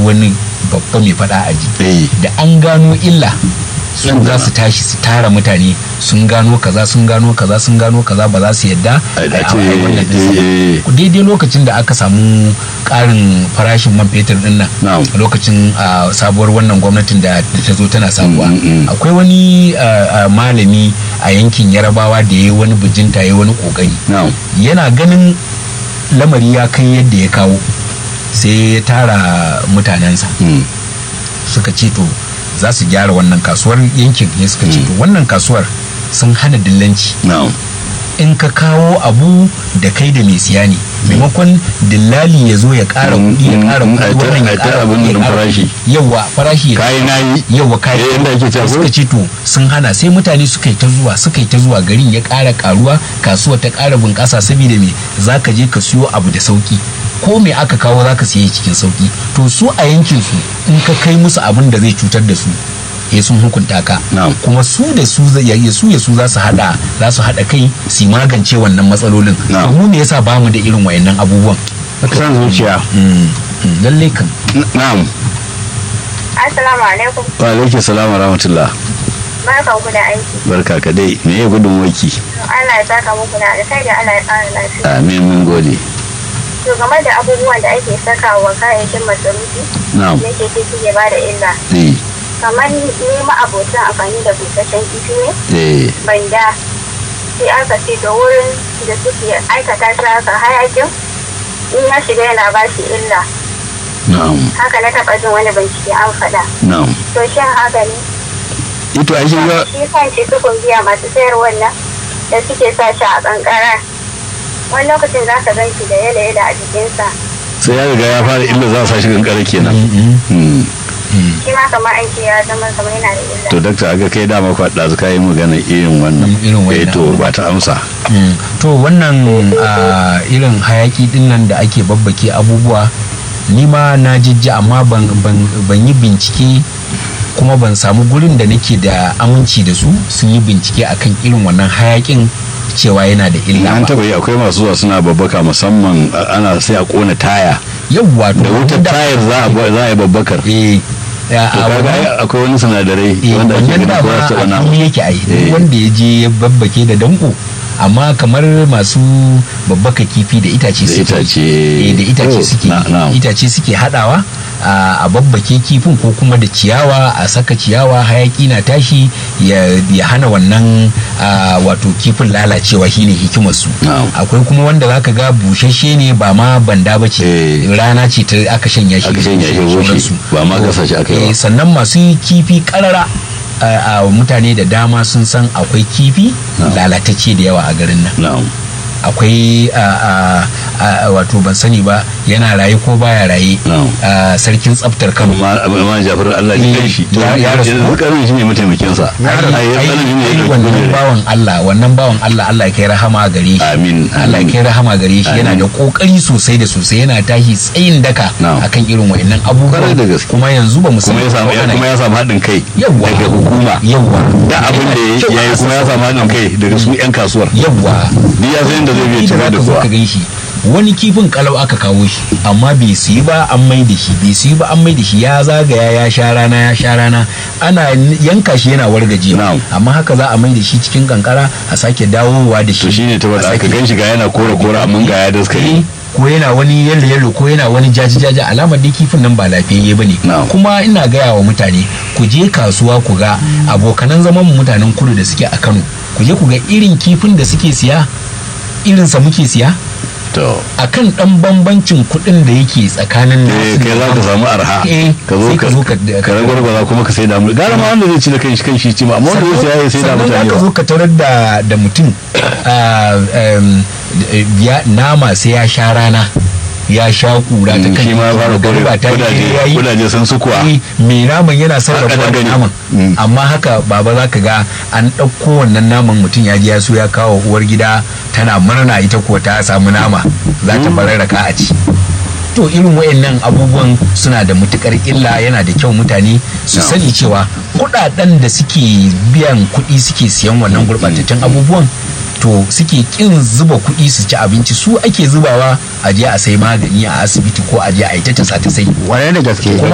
wani babba mai fada aji eh da an gano illa su Nan za da su tashi su tara mutane sun gano kaza sun gano kaza sun gano kaza ba za su yadda A- a ai- ce, ai wannan ɗinsa ba. eh. daidai lokacin da aka samu ƙarin farashin man fetur din nan Na'am. a lokacin ah, sabuwar wannan gwamnatin da da ta zo tana sabuwa Mm, mm, mm. akwai wani ah, ah, malami a yankin yarabawa da ya yi wani bijinta ya yi wani kokari na'am yana ganin lamari ya kai yadda ya kawo sai ya tara mutanensa Mm. suka ce to za su gyara wannan kasuwar yankin ne suka ce to wannan kasuwar sun hana dillanci na'am in ka kawo abu da kai da mai siya ne maimakon dillali ya zo ya ƙara Mm, kuɗi ya mm, ƙara mm, kuɗi ai ta- wannan ya ai ta ƙara abin kuɗi ya nan ƙara farashi. kuɗi. yawwa farashi ya kayi nayi yawwa kai Eh, yadda ake cewa ko? suka ce to sun hana sai mutane suka yi ta zuwa suka yi ta zuwa garin ya ƙara ƙaruwa kasuwa ta ƙara bunƙasa saboda me za ka je ka siyo abu da sauki ko me aka kawo za ka siye cikin sauki to su a yankin su in ka kai musu abin da zai cutar da su eh sun hukunta ka Na'am. kuma su da su zai- ya su ya su za su hada za su hada kai su magance wannan matsalolin Na'am. to mu ne yasa bamu da irin wayannan abubuwan san zuciya Mm, mm, lalle kan N- na'am Assalamu alaikum. wa alaikum salam wa rahmatullah Barkan ku da aiki. barka ka dai me ya gudun waki Allah ya saka muku da alkhairi Allah ya ƙara lafiya. amin mun gode To game da abubuwan da ake sakawa kayayyakin masarufi na'am yake ce suke ba da illa. eh Kamar ni ma'abocin amfani da busasshen kifi ne, eh banda sai aka ce da wurin da suke aikata shi haka hayakin in ya shiga yana ba shi illa. na'am Haka na taɓa jin wani bincike an faɗa. na'am To shin haka ne? ito ai shi ga shi kan shi sukun biya masu sayar wannan da suke sa shi a kankara wani lokacin za ka gan shi da yala yala a jikinsa sai ya riga ya fara illa za a sa shi kankara kenan Mm, Hmm. mm. shi ma kamar an ce ya zama kamar yana da illa to dakta aga kai dama kwaɗa su kayi magana irin wannan Mm, irin wannan eh to ba ta amsa Mm, to wannan ah, irin hayaki din nan da ake babbake abubuwa ni ma na jijji amma ban, ban, ban yi bincike kuma ban samu gurin da nake da aminci da su sun yi bincike akan irin wannan hayakin cewa yana da illa an ba taba yi akwai masu zuwa suna babbaka musamman a- ana sai a kona taya yawwa to da wutar wanda- tayar za a ba- za a yi babbakar eh a- to a kaga wannan- ai akwai wani sinadarai eh, wanda ake wannan ganin ko za dama su taɓa a nama fili yake ai duk Eh. wanda ya je ya babbake da danko amma kamar masu babbaka kifi da itace Da suke itace. eh, da itace Oh, suke na- na'am. itace suke hadawa a a babbake kifin ko kuma da ciyawa a saka ciyawa hayaki na tashi ya, ya hana wannan a, wato kifin lalacewa shine hikimar su Na'am. akwai kuma wanda zaka ga bushashe ne ba ma banda ba ce Eh. rana ce ta aka shanya shi Aka shanya shi, da bushe. sauransu. Ba ma gasa shi aka yi ba. Eh, sannan masu kifi karara a a mutane da dama sun san akwai kifi Na'am. lalatacce da yawa a garin nan na'am akwai a, a, a, wato ban sani ba yana raye ko baya raye Na'am. a, sarkin tsaftar kano amma amma Jafar Allah ya kai shi to Ya- ya rasu. yanzu karin shi ne mataimakin sa ai ai ai- tsanin shi ne ai ya wannan kai bawan Allah wannan bawan Allah Allah ya kai rahama gare shi Amin, Allah ya amin. kai rahama gare shi yana Amin. da kokari sosai da sosai yana tashi tsayin daka Na'am. akan irin wa'annan abubuwa Kwarai da gaske. kuma yanzu ba mu san kuma ya samu ko ana kuma ya samu haɗin kai yawwa daga hukuma yawwa da abin da Yana kyau ya yi a kuma ya samu haɗin kai daga su 'yan kasuwar yawwa ni ya san yadda zai biya Inda cire za da ka zo kuwa ka gan shi wani kifin kalau aka kawo shi amma bai siyi ba an mai da shi bai siyi ba an mai da shi ya zagaya ya sha rana ya sha rana ana yanka shi yana wargajewa Na'am. amma haka za a mai da shi cikin kankara a sake dawowa da shi to shine ta a bada aka sake- gan shi ga yana kore kore amma ga ya daskare ko yana wani yallo yallo ko yana wani jaji jaji alamar dai kifin nan ba lafiyayye ba ne Na'am. kuma ina gaya wa mutane ku je kasuwa ku ga abokanan zaman mu mutanen kudu da suke a kano ku je ku ga irin kifin da suke siya irinsa muke siya to akan dan bambancin kuɗin da yake tsakanin eh nasu kai za ka samu arha Eh, ka zo sai ka ka zo ka- ka ragwargwaza kuma ka sai da mu gara ma wanda zai ci da kanshi kanshi ci ma amma wanda zai saya ya sai da sannan mutane za ka ba zo ka tarar da da mutum ah, em, ya- nama sai ya sha rana ya sha kura ta Mm, kan shi ma titi, fara kore magariba ta yi, kudaje ya yi. kudaje sun su kuwa Eh, mai naman yana sarrafa Haka da wannan gani. naman Mm. amma haka baba za ka ga an ɗauko wannan naman mutum ya ji ya so ya kawo uwar gida tana murna ita ko ta samu nama za ta bararraka a ci to irin wayannan abubuwan suna da matukar illa yana da kyau mutane su No. sani cewa kudaden da suke biyan kuɗi suke siyan wannan gurɓatattun abubuwan to suke kin zuba kuɗi su ci abinci su ake zubawa a je a sai magani a asibiti ko a je a yi ta tasa ta sai Kwarai da gaske. kuma